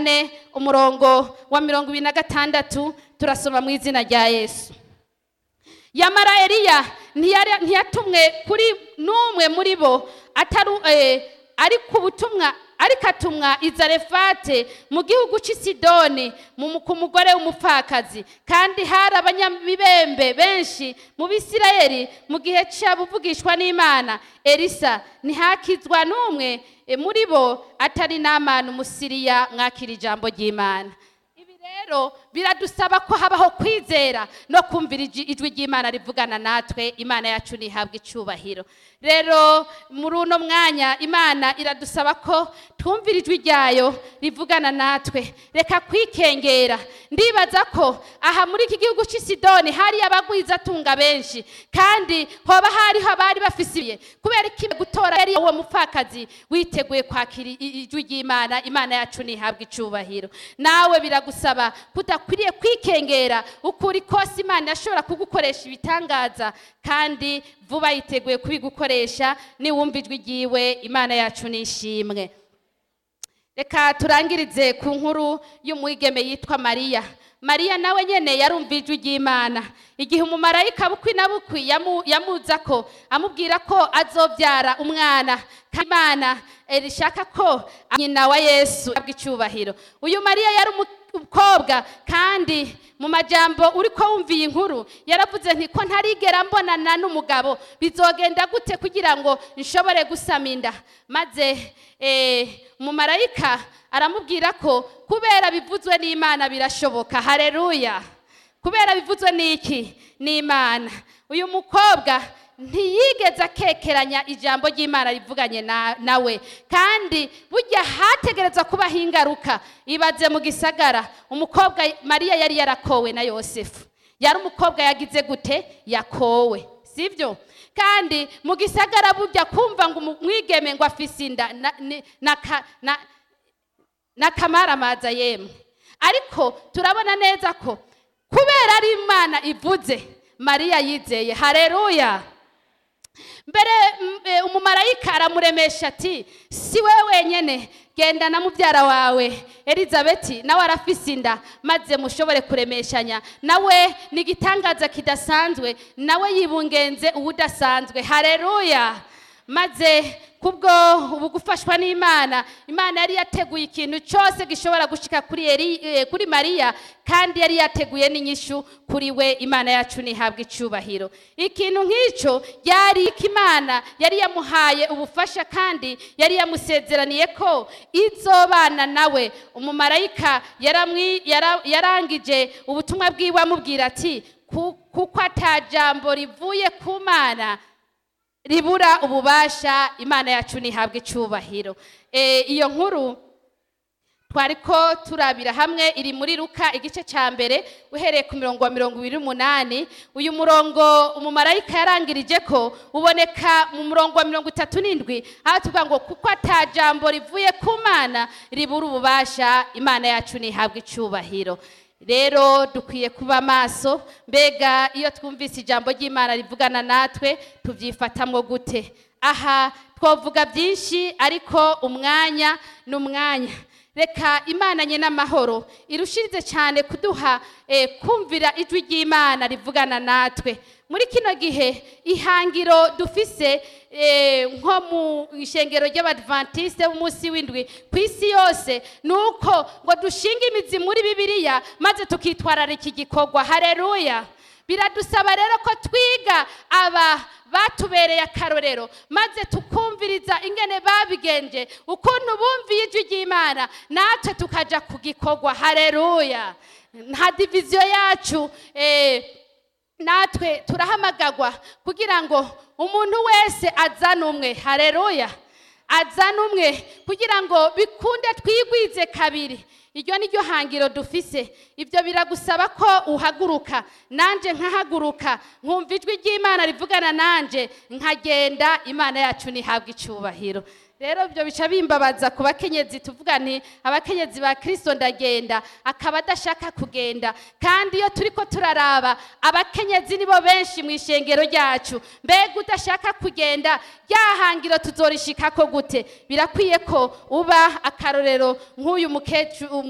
kane umurongo wa mirongo ibiri na gatandatu turasoma mu izina rya yesu yamara eliya ntiyari- ntiyatumwe kuri n'umwe muri bo atari eh, ari ku butumwa ariko atumwa i zarefate mu gihugu cy'i sidoni mu- ku mugore w'umupfakazi kandi hari abanyamibembe benshi mu bisirayeli mu gihe cy'abuvugishwa n'imana elisa ntihakizwa n'umwe eh, muri bo atari n'amana umusiriya mwakira ijambo ry'imana ibi rero biradusaba ko habaho kwizera no kumvira iji- ijwi ry'imana rivugana natwe imana yacu ntihabwe icyubahiro rero muri uno mwanya imana iradusaba ko twumvira ijwi ryayo rivugana natwe reka kwikengera ndibaza ko aha muri iki gihugu cy'i sidoni hari abagwizatunga benshi kandi hoba hariho abari bafise ibiye kubera iki gutora yari uwo mupfakazi witeguye kwakira i- i- ijwi ry'imana imana yacu ntihabwe icyubahiro nawe biragusaba kudakwiriye kwikengera ukuri kose imana yashobora kugukoresha ibitangaza kandi vuba yiteguye kubigukoresha niwumva ijwi ryiwe imana yacu nishimwe reka turangirize ku nkuru y'umwigeme yitwa mariya mariya nawe nyene yarumva ijwi ry'imana igihe umumarayika bukwi na bukwi yamu- yamuza ko amubwira ko azobyara umwana kandi imana eh, rishaka ko nyina wa yesu abwa icyubahiro uyu mariya yari umukobwa kandi mu majambo uri ko wumviye inkuru yaravuze nti ko ntarigera mbonana n'umugabo bizogenda gute kugira ngo nshobore gusama inda maze eh, umumarayika aramubwira ko kubera bivuzwe n'imana birashoboka hareruya kubera bivuzwe n'iki n'imana uyu mukobwa ntiyigeze akekeranya ijambo ry'imana rivuganye na- nawe kandi burya hategereza kubaho ingaruka ibaze mu gisagara umukobwa mariya yari yarakowe na yosefu yari umukobwa yagize gute yakowe sibyo kandi mu gisagara burya kumva ngo umwigeme ngo afise inda na- ni- na ka- na- n'akamaramaza yemwe ariko turabona neza ko kubera ari imana ivuze mariya yizeye hareruya mbere mm, eh, umumarayika aramuremesha ati si we wenyine genda na mubyara wawe elizabeti nawe arafise inda maze mushobore kuremeshanya nawe ni igitangaza kidasanzwe nawe yibungenze uwudasanzwe hareruya maze kubwo ubu gufashwa n'imana imana yari yateguye ikintu cyose gishobora gushika kuri Eli, eh, kuri mariya kandi yari yateguye n'inyishu kuri we imana yacu ntihabwe icyubahiro ikintu nk'icyo yari ko imana yari yamuhaye ubufasha kandi yari yamusezeraniye ko izobana nawe umumarayika yaramwi- yara- yarangije ubutumwa bwiwe amubwira ati "Ku- kuko atajambo rivuye ku mana ribura ububasha imana yacu ntihabwe icyubahiro Eh, iyo nkuru twari ko turabira hamwe iri muri ruka igice cya mbere uhereye ku mirongo wa mirongo ibiri n'umunani uyu murongo umumarayika yarangirije ko uboneka mu murongo wa mirongo itatu n'indwi aho tuvuga ngo kuko atajambo rivuye ku mana ribura ububasha imana yacu ntihabwe icyubahiro rero dukwiye kuba maso mbega iyo twumvise ijambo ry'imana rivugana natwe tubyifatamwo gute aha twavuga byinshi ariko umwanya ni umwanya reka imana nye n'amahoro irushirize cyane kuduha eh, kumvira ijwi ry'imana rivugana natwe muri kino gihe ihangiro dufise eh, nko mu ishengero ry'abadventiste b'umunsi w'indwi ku isi yose ni uko ngo dushinge imizi muri bibiliya maze tukitwararika igikorwa hareruya biradusaba rero ko twiga aba batubereye akarorero maze tukumviriza ingene babigenje ukuntu bumviye ijwi ry'imana natwe tukaja ku gikorwa hareruya nta diviziyo yacu eh, natwe turahamagagwa kugira ngo umuntu wese azane umwe hareruya azane umwe kugira ngo bikunde twigwize kabiri iryo ni ryo hangiro dufise ibyo biragusaba ko uhaguruka nanjye nkahaguruka nkumva ijwi ry'imana rivugana nanjye nkagenda imana yacu ntihabwe icyubahiro rero ibyo bica bimbabaza ku bakenyezi tuvuga nti abakenyezi ba kirisito ndagenda akaba adashaka kugenda kandi iyo turi ko turaraba abakenyezi nibo benshi mu ishengero ryacu mbega udashaka kugenda ryahangiro tuzorishikako gute birakwiye ko uba akarorero nk'uyu mukecuru